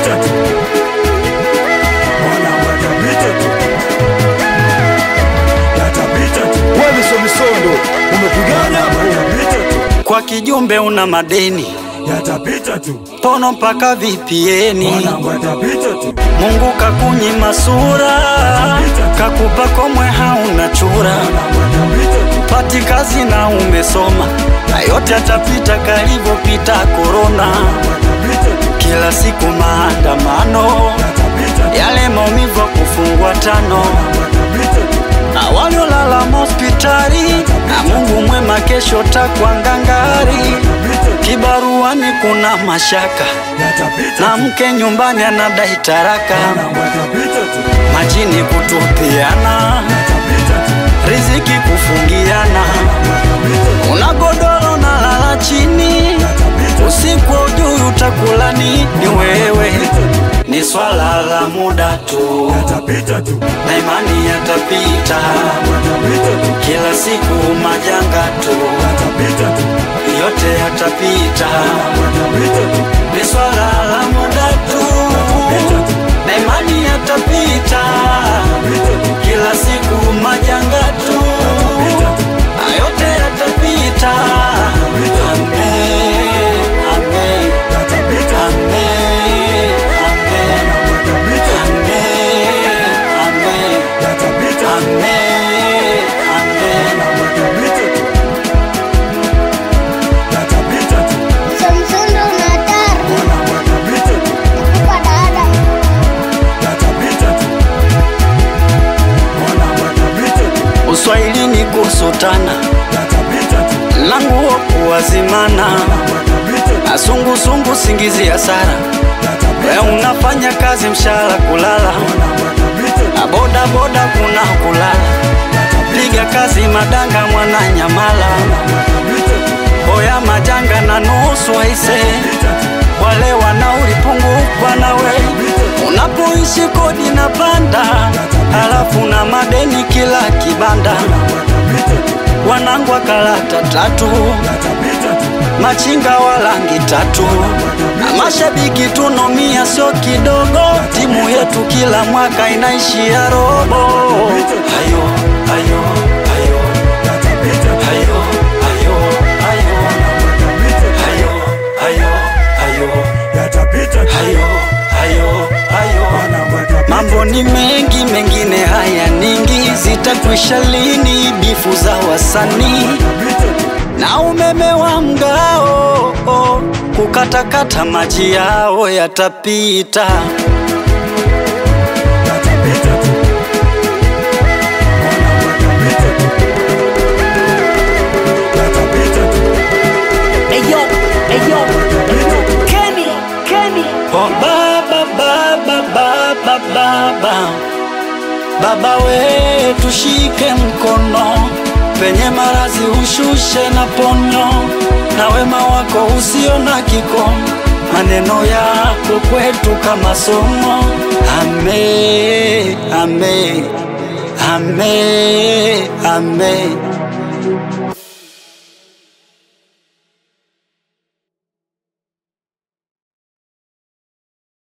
yatapita tu, mwanangu, yatapita tu, yatapita tu, Wewe misomisondo umepigana hapo. yatapita tu, Kwa kijumbe una madeni, yatapita tu, pono mpaka vipieni. mwanangu, yatapita tu, Mungu kakunyima sura, kakupa komwe hauna chura. mwanangu, yatapita tu, Pati kazi na umesoma, na yote yatapita kalivyopita korona. yatapita tu, Kila siku maandamano, yatapita tu, yale maumivu ya kufungwa tano, yatapita tu, na waliolala hospitali, na Mungu mwema kesho takwa ngangari. Kibaruani kuna mashaka, yatapita na tu, mke nyumbani anadai taraka, mwanangu, yatapita tu, majini kutupiana, yatapita tu, riziki kufungiana, una godoro na lala chini, usiku ujui utakula nini wewe, ni swala la muda tu, yatapita tu, na imani yatapita, yatapita tu, kila siku majanga tu, yatapita tu, yote yatapita, yatapita tu, ni swala la muda tu, na imani yatapita, kila siku majanga tu, yote yatapita. Amen, amen, yatapita tu, amen, amen, amen, amen, yatapita tu, amen, amen. yatapita tu, yatapita tu, Samsung unatar mwanangu, yatapita tu, kwa dada yatapita tu, mwanangu, yatapita tu, Uswahilini kusutana yatapita tu, languo kuwazimana yatapita tu, na sungusungu singizi ya sara we yatapita unafanya kazi mshahara kulala mwanangu, yatapita tu, na boda boda kuna kulala piga kazi madanga mwana nyamala oya majanga na nusu aise wale wanaulipungukwa nawe unapoishi kodi na panda halafu na madeni kila kibanda wanangu wa karata tatu machinga wa rangi tatu na mashabiki tunomia sio kidogo timu yetu kila mwaka inaishia robo hayo hayo hayo hayo hayo hayo hayo hayo hayo hayo hayo hayo Mambo ni mengi, mengine haya ningi, zitakwisha lini bifu za wasanii na umeme wa mgao oh, kukatakata maji yao yatapita. Eyo, eyo, Kenny, Kenny. Oh, baba baba baba baba baba we tushike mkono penye marazi ushushe na ponyo na wema wako usio na kikomo maneno yako kwetu kama somo ame ame ame ame